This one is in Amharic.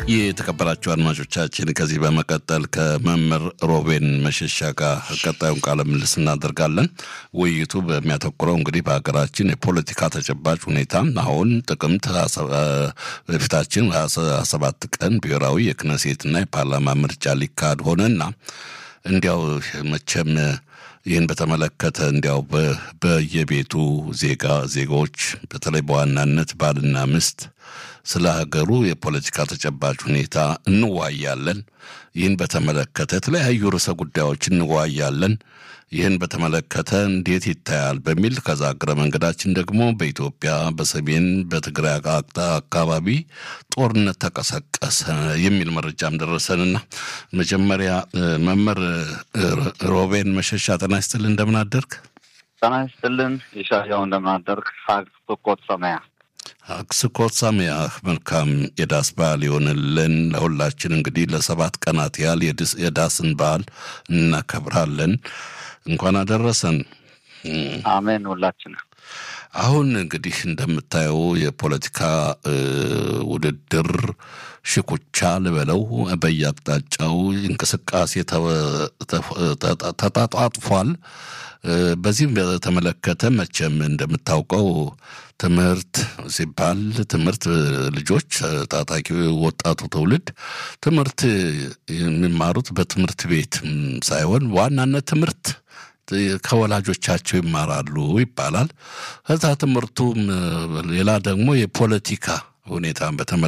የተከበራችሁ አድማጮቻችን ከዚህ በመቀጠል ከመምህር ሮቤን መሸሻ ጋር ቀጣዩን ቃለ ምልልስ እናደርጋለን። ውይይቱ በሚያተኩረው እንግዲህ በሀገራችን የፖለቲካ ተጨባጭ ሁኔታ አሁን ጥቅምት በፊታችን ሀያ ሰባት ቀን ብሔራዊ የክነሴትና የፓርላማ ምርጫ ሊካሄድ ሆነና እንዲያው መቼም ይህን በተመለከተ እንዲያው በየቤቱ ዜጋ ዜጋዎች በተለይ በዋናነት ባልና ሚስት ስለ ሀገሩ የፖለቲካ ተጨባጭ ሁኔታ እንዋያለን። ይህን በተመለከተ የተለያዩ ርዕሰ ጉዳዮች እንዋያለን። ይህን በተመለከተ እንዴት ይታያል በሚል ከዛ እግረ መንገዳችን ደግሞ በኢትዮጵያ በሰሜን በትግራይ አካባቢ ጦርነት ተቀሰቀሰ የሚል መረጃም ደረሰንና መጀመሪያ መምህር ሮቤን መሸሻ ጤና ይስጥልን፣ እንደምን አደርግ? ጤና ይስጥልን የሻያው እንደምን አደርግ? ስኮት ሰማያ አክስኮት ሳሚያህ መልካም የዳስ በዓል ይሆንልን ለሁላችን። እንግዲህ ለሰባት ቀናት ያህል የዳስን በዓል እናከብራለን። እንኳን አደረሰን። አሜን። ሁላችን አሁን እንግዲህ እንደምታየው የፖለቲካ ውድድር ሽኩቻ ልበለው በየአቅጣጫው እንቅስቃሴ ተጣጣጥፏል። በዚህም በተመለከተ መቼም እንደምታውቀው ትምህርት ሲባል ትምህርት ልጆች ታጣቂ ወጣቱ ትውልድ ትምህርት የሚማሩት በትምህርት ቤት ሳይሆን ዋናነት ትምህርት ከወላጆቻቸው ይማራሉ ይባላል። ከዛ ትምህርቱም ሌላ ደግሞ የፖለቲካ ሁኔታን በተመለከተ